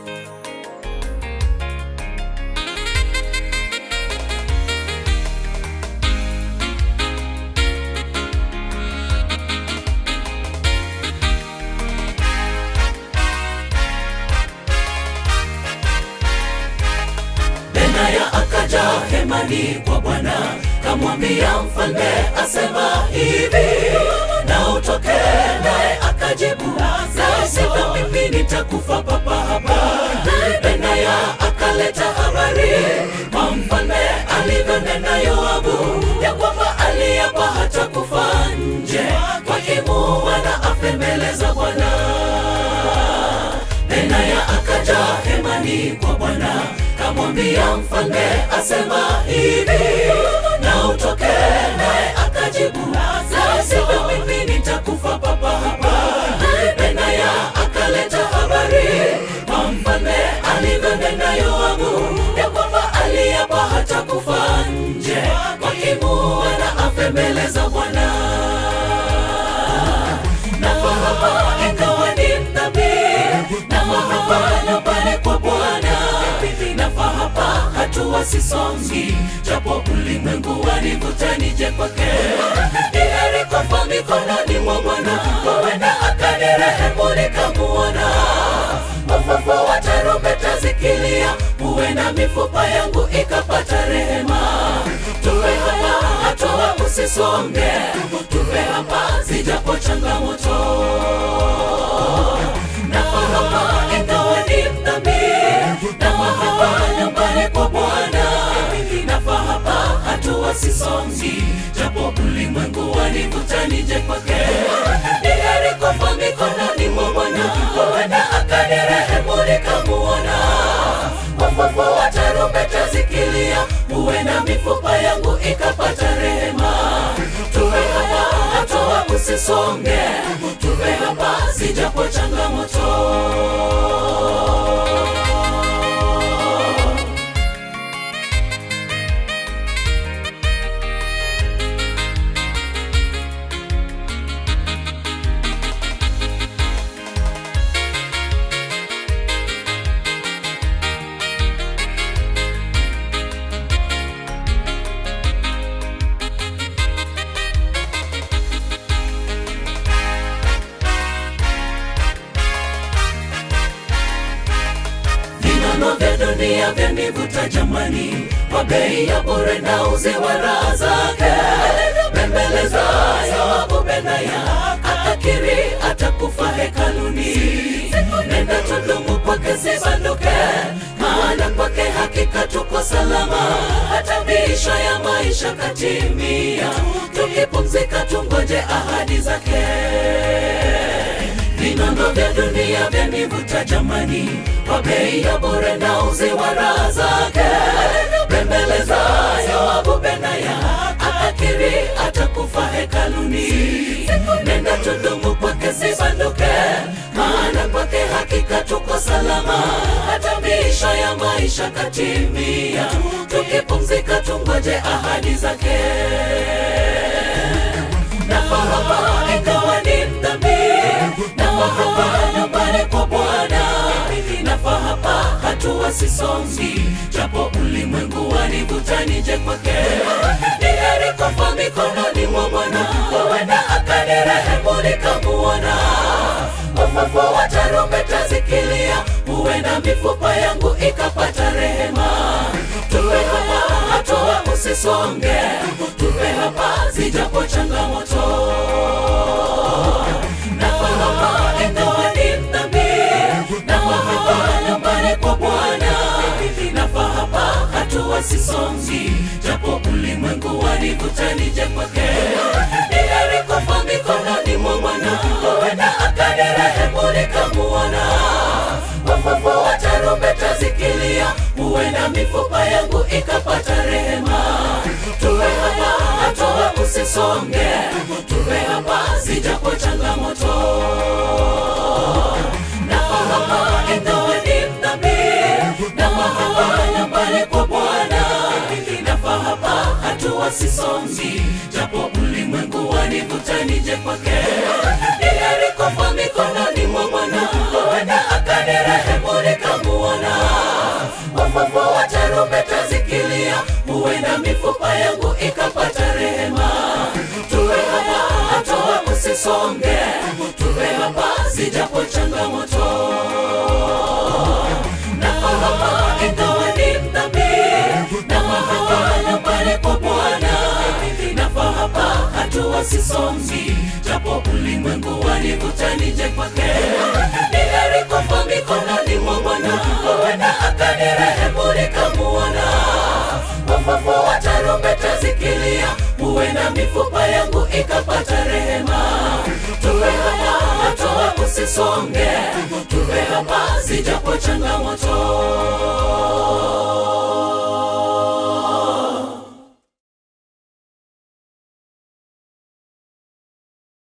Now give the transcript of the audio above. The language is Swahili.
Benaya akaja hemani kwa Bwana, kamwambia mfalme asema hivi, na utoke. Naye akajibu, la sivyo mimi nitakufa papa hapa. Benaya akaleta habari kwa mfalme alivyonena Yoabu, ya kwamba aliapa hatakufa nje, wakimuua na afe mbele za Bwana. Benaya akaja hemani kwa Bwana, kamwambia mfalme asema hivi, na utoke. Naye akajibu, la sivyo mimi nitakufa papa hapa. Benaya akaleta habari kwa mfalme alivyonena Yoabu, ya kwamba aliapa hatakufa nje, wakimuua na afe mbele za Bwana. Nafahamu ingawa ni mdhambi, nafahamu nyumbani kwa Bwana, nafahamu hatua sisongi, japo ulimwengu wanivuta nije kwake. Ni heri kufa mikononi mwa Bwana, huenda akanirehemu nikamuona. Ufufu wa tarumbeta zikilia, huenda mifupa yangu ikapata rehema. Tuwe hapa, hatua usisonge, tuwe hapa zijapo changamoto. Nafahamu ingawa ni mdhambi, nafahamu nyumbani kwa Bwana, nafahamu hatua sisongi, japo ulimwengu wanivuta nije kwake. Ni heri kufa mikononi mwa Bwana, huenda akanirehemu nikamuona. Ufufu wa tarumbeta zikilia, huenda mifupa yangu ikapata rehema. Tuwe hapa, hatua usisonge, tuwe hapa zijapo changamoto. Vinono vya dunia vyanivuta jamani, kwa bei ya bure na uziwa raha zake. Bembeleza Yoabu Benaya, akakiri atakufa hekaluni. Nenda tudumu kwake sibanduke, maana kwake hakika tuko salama. Hata miisho ya maisha katimia, tukipumzika tungoje ahadi zake vinono vya dunia vyanivuta jamani, kwa bei ya bure na uziwa raha zake. Bembeleza Yoabu Benaya, akakiri atakufa hekaluni. Nenda tudumu kwake sibanduke, maana kwake hakika tuko salama. Hata miisho ya maisha katimia, tukipumzika tungoje ahadi zake. Nafahamu ingawa ni mdhambi, nafahamu nyumbani kwa Bwana, nafahamu hatua sisongi, japo ulimwengu wanivuta nije kwake. Ni heri kufa mikononi mwa Bwana, huenda akanirehemu nikamuona. Ufufu wa tarumbeta zikilia, huenda mifupa yangu ikapata rehema. Tuwe hapa, hatua usisonge, tuwe hapa zijapo changamoto. Nafahamu ingawa ni mdhambi, nafahamu nyumbani kwa Bwana, nafahamu hatua sisongi, japo ulimwengu wanivuta nije kwake. Ni heri kufa mikononi mwa Bwana, huenda akanirehemu nikamuona. Ufufu wa tarumbeta zikilia, huenda mifupa yangu ikapata rehema. Tuwe hapa, hatua usisonge, tuwe hapa zijapo changamoto. Nafahamu ingawa ni mdhambi, nafahamu nyumbani kwa Bwana, nafahamu hatua sisongi, japo ulimwengu wanivuta nije kwake. Ni heri kufa mikononi mwa Bwana, huenda akanirehemu nikamuona. wafufua tarumbeta zikilia, huenda mifupa yangu ikapata rehema. Tuwe hapa, hatua usisonge, tuwe hapa, zijapo changamoto nafahamu ingawa ni mdhambi, nafahamu nyumbani kwa Bwana, nafahamu hatua sisongi, japo ulimwengu wanivuta nije kwake. Ni heri kufa mikononi mwa Bwana, huenda akanirehemu nikamuona. Wafufua tarumbeta zikilia, huenda mifupa yangu ikapata rehema. Tuwe hapa, hatua usisonge, tuwe hapa, zijapo changamoto